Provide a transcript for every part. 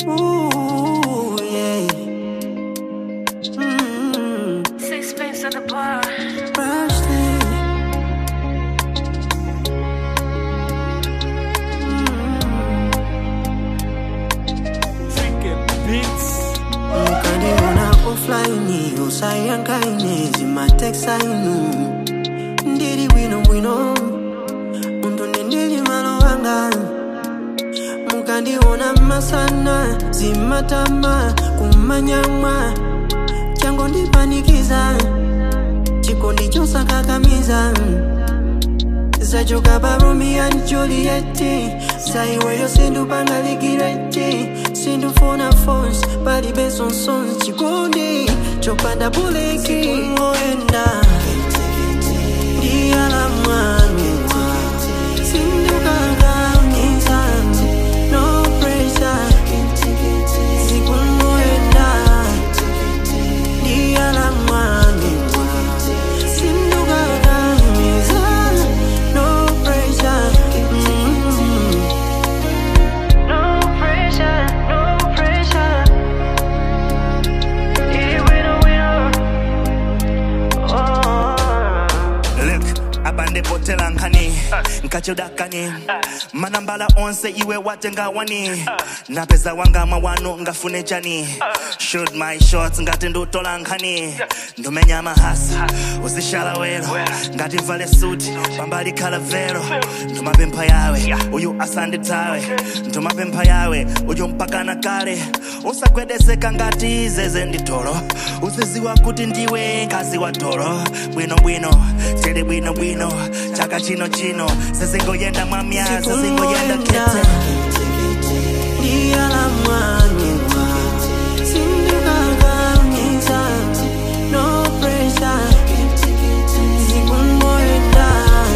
Ooh, yeah. Mm, Sixpence at the bar. Rushdie. Mkandiona offline usayankaine zimateksainu ndiri bwino bwino untonde ndili malo anga mukandiona masana zimatama kumanyamwa chango ndipanikiza chikondi chosakakamiza zachoka pa romeo and juliet saiweyo sindupangalikireti sindufuna fons palibe sonsons chikondi chopanda buleki ngoenda ndiyala mwanua sindukangamiza no pressure zikungoenda ndiyala mwanua sindukangamiza no pressure mm No pressure, no pressure. Yeah, winner, winner. Oh. Look, abande potela nkani nkachudakani manambala onse iwe watenga wani napeza wanga mawano ngafune chani shoot my shots ngati ndutola nkhani ndumenya mahasa uzishala wero ngati mvale suti pambali khala vero ndumapempha yawe uyu asanditawe ndumapempha yawe uyu mpakana kale usagwedeseka ngati zeze nditolo uziziwa kuti ndiwe ngazi wa tolo bwinobwino tili bwinobwino chaka chino chino sezingoyenda mwamya sezingoyenda kete ndiyala mwanua sindukangamiza no pressure zikungoenda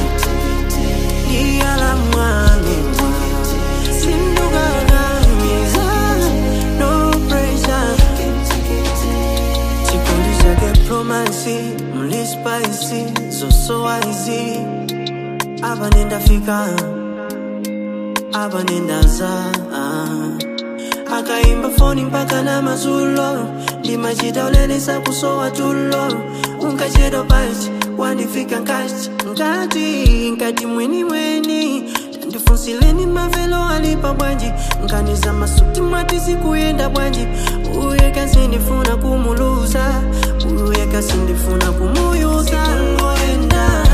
ndiyala mwanua sindukangamiza no pressure chikondi chake promasi mlispaisi zosowaizi apa nendafika apa nendaza akaimba foni mpaka na mazulo ndimachita ulelesa kusowa tulo unkachedwa pachi wandifika nkati nkati nkati mweni mweni tandifunsileni mavelo alipa bwanji nkaniza masuti mwati sikuyenda bwanji uye kasindifuna kumuluza uye kasindifuna kumuyuza ngoenda